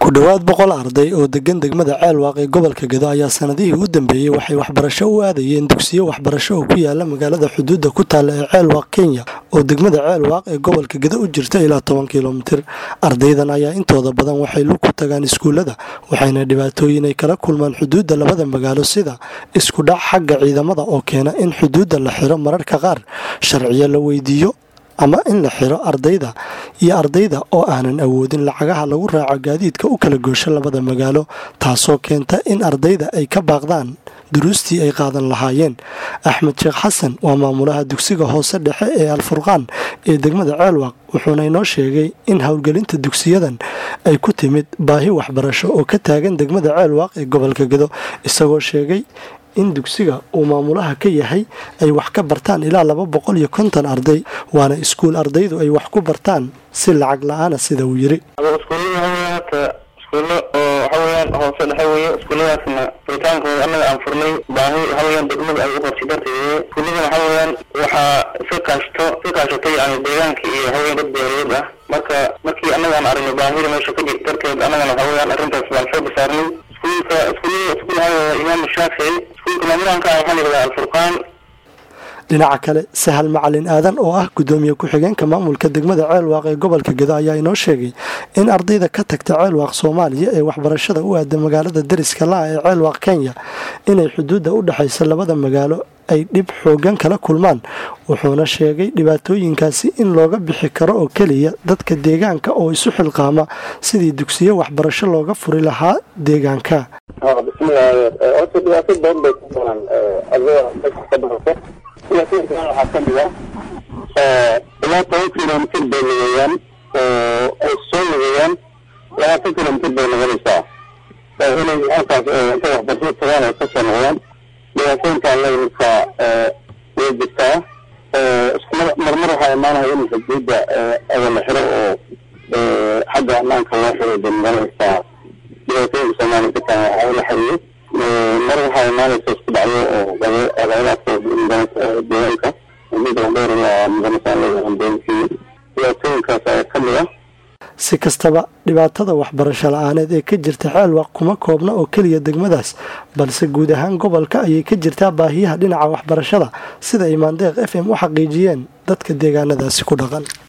ku dhowaad boqol arday oo degan degmada ceelwaaq ee gobolka gedo ayaa sanadihii u dambeeyey waxay waxbarasho u aadayeen dugsiyo waxbarasho oo ku yaala magaalada xuduudda ku taalla ee ceelwaaq kenya oo degmada ceelwaaq ee gobolka gedo u jirta ilaa toban kilomitir ardaydan ayaa intooda badan waxay lug ku tagaan iskuullada waxayna dhibaatooyin ay kala kulmaan xuduudda labada magaalo sida isku dhac xagga ciidamada oo keena in xuduudda la xiro mararka qaar sharciyo la weydiiyo ama in la xiro ardayda iyo ardayda oo aanan awoodin lacagaha lagu raaco gaadiidka u kala goosho labada magaalo taasoo keenta in ardayda ay ka baaqdaan duruustii ay qaadan lahaayeen axmed sheekh xasan waa maamulaha dugsiga hoose dhexe ee alfurqaan ee degmada ceelwaaq wuxuuna inoo sheegay in howlgelinta dugsiyadan ay ku timid baahi waxbarasho oo ka taagan degmada ceelwaaq ee gobolka gedo isagoo sheegay in dugsiga uu maamulaha ka yahay ay wax ka bartaan ilaa laba boqol iyo konton arday waana iskuul ardaydu ay wax ku bartaan si lacag la-aana sida uu yiri iskuulo oo waxaweyaan hoose dhexe weeye iskuulladaasna furitaankooda annaga aan furnay baahi waxaweyaan degmada ay u qabsi darteed iskuulladan waxaweyaan waxaa iska kaashto iska kaashatay yani deegaanka iyo waxaweyan dad beereed ah marka markii annaga aan aragnay baahida meesha ka jirta darteed annagana waxaweyaan arrintaas baan soo basaarnay iskuulka iskuullada iskuul waxaa imaam shaafici iskuulka maamulahanka ah waxaa la yidhahdaa alfurqaan dhinaca kale sahal macalin aadan oo ah gudoomiye ku-xigeenka maamulka degmada ceelwaaq ee gobolka gedo ayaa inoo sheegay in ardayda ka tagta ceelwaaq soomaaliya ee waxbarashada u aada magaalada dariska la-a ee ceelwaaq kenya inay xuduudda u dhexaysa labada magaalo ay dhib xoogan kala kulmaan wuxuuna sheegay dhibaatooyinkaasi in looga bixi karo oo keliya dadka deegaanka oo isu xilqaama sidii dugsiyo waxbarasho looga furi lahaa deegaanka horta dhibaato badan bay ku doonaan ardayda dadka ka barata dhibaatooyinkan waxaa kamid ah ilaa toban kilomitir bay lugeeyaan oo ay soo lugeeyaan labaatan kilomitir bay noqonaysaa inay halkaas intay waxbarashada tagaan ay kasoo noqdaan dhibaatooyinkaan lamidka way jirtaa marmar waxaa imaanaya in xuduudda aga la xiro oo xagga ammaanka loo xiro bay noqonaysaa dhibaatooyinka soomaaliya ka tahay waxaa la xiriyo mar waxaa imaanaysa isku dhacyo oo adeeraadka deegaanka midda dheer waa mudanasaan leeyahay deegankii dhibaatooyinkaas ayaa kamid ah si kastaba dhibaatada waxbarasho la-aaneed ee ka jirta ceelwaaq kuma koobna oo keliya degmadaas balse guud ahaan gobolka ayay ka jirtaa baahiyaha dhinaca waxbarashada sida imaandeeq f m u xaqiijiyeen dadka deegaanadaasi ku dhaqan